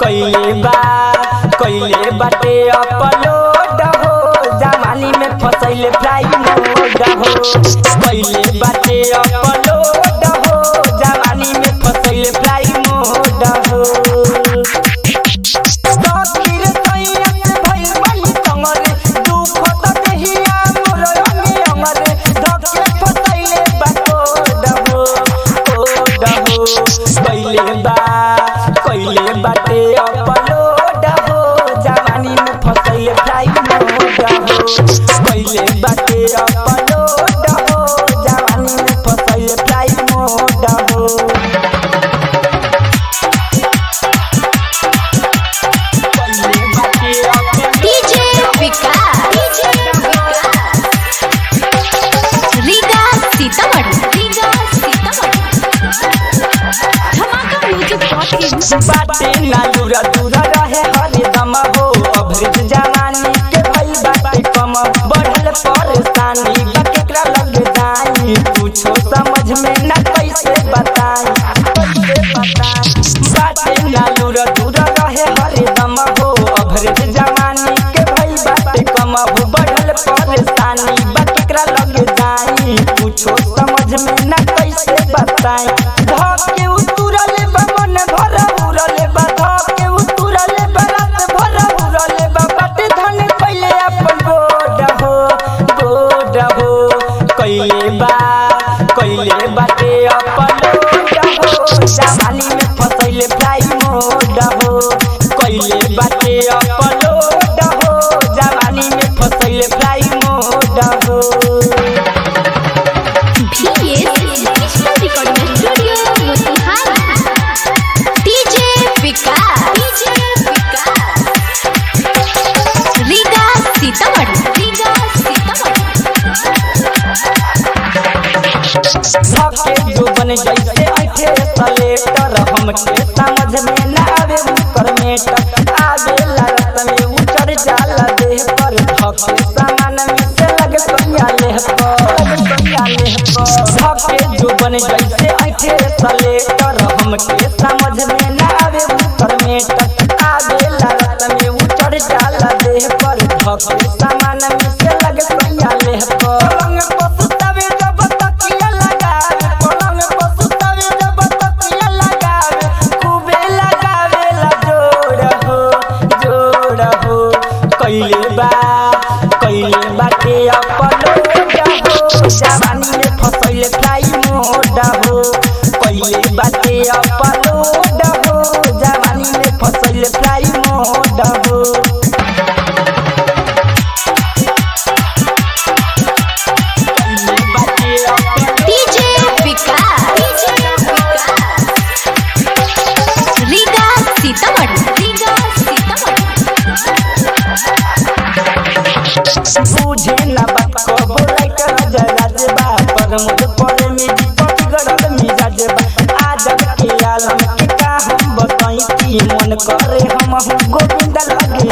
कइले बा कइले बाटे अपलोड हो जवानी में फसैले फ्लाई मोड हो कइले बाटे अपलोड हो जवानी में फसैले फ्लाई मोड हो तकदीर तैया से भइल बनी तंगरे दुख त देहिया मोर अंगे अंगरे धके फसैले बा कोड हो कोड हो कइले बा कइले बाटे अपलोड हो जवानी में फसैले फ्लाई मोड हो कइले बाटे अपलोड हो जवानी में फसैले फ्लाई मोड हो डीजे विकास डीजे विकास रीगा सीतामढ़ी रीगा सीतामढ़ी धमाका म्यूजिक डॉट इन बाटे ना दूरा दूरा रहे हरदम हो अभृत जवानी के भई बाटे कम बढ़ल परेशानी बा केकरा लग जाई कुछो समझ में ना कैसे बताई कैसे बताई बाटे ना दूरा दूरा रहे हरदम हो अभृत जवानी के भई बाटे कम बढ़ल परेशानी बा केकरा लग जाई कुछो समझ में ना कैसे बताई धके उतुरल बा मन भर उरल बा धके उतुरल बा रात भर उरल बा बाटे धन पहिले अपन गोड हो गोड हो कइले बा कइले बाटे अपन गोड हो जवानी में फसैले फ्लाई मोड हो कइले बाटे अपन गोड हो जवानी में फसैले फ्लाई मोड हो VS digital recording studio Motihari DJ Vikas DJ Vikas Riga Sitamarhi Riga धके जो बन जैसे ऐठे सलेटर हमके समझ में ना आवे उकर मेटर आगे लागत में उतर जाला देह पर धके सामान में से लगे सोया लेह पर सोया लेह पर धके जो बन जैसे ऐठे सलेटर हमके समझ में ना आवे उकर मेटर आगे लागत में उतर जाला देह पर धके सामान में से लगे सोया लेह पर पलंग पर सुतावे जब तकिया लगावे पलंग पर सुतावे जब तकिया लगावे खूबे लगावे ला जोड़ हो जोड़ हो कइले बा कइले बाटे अपलोड हो जवानी में फसैले फ्लाई मोड हो कइले बाटे अपलोड हो जवानी में फसैले फ्लाई मोड हो डीजे विकास डीजे विकास रीगा सीतामढ़ी रीगा सीतामढ़ी बुझे ना बात को बोलाई कर जराज बा पर मुझ पर में दीपक गड़ल मिजाज बा आजब के आलम के का हम बताई की मन करे हम हम गोविंद लगे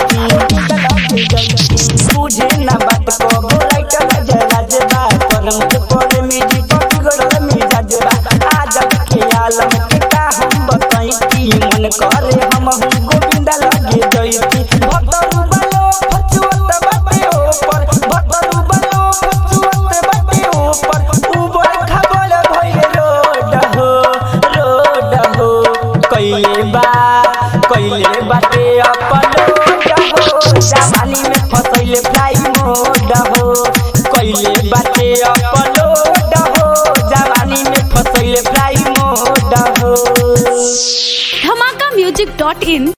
जैती बुझे ना बात को बोलाई कर जराज बा पर मुझ पर में दीपक गड़ल मिजाज बा आजब के आलम के का हम बताई की मन करे हम हम गोविंद लगे जैती भतरू बलो फचुअत बाटे ऊपर भतरू बलो फचुअत बाटे ऊपर उबड़ खबड़ भइल रोड हो रोड हो कइले बा कइले बाटे अपलोड हो जवानी में फसैले फ्लाई मोड हो कइले बाटे अपलोड हो जवानी में फसैले फ्लाई मोड हो धमाका म्यूजिक डॉट इन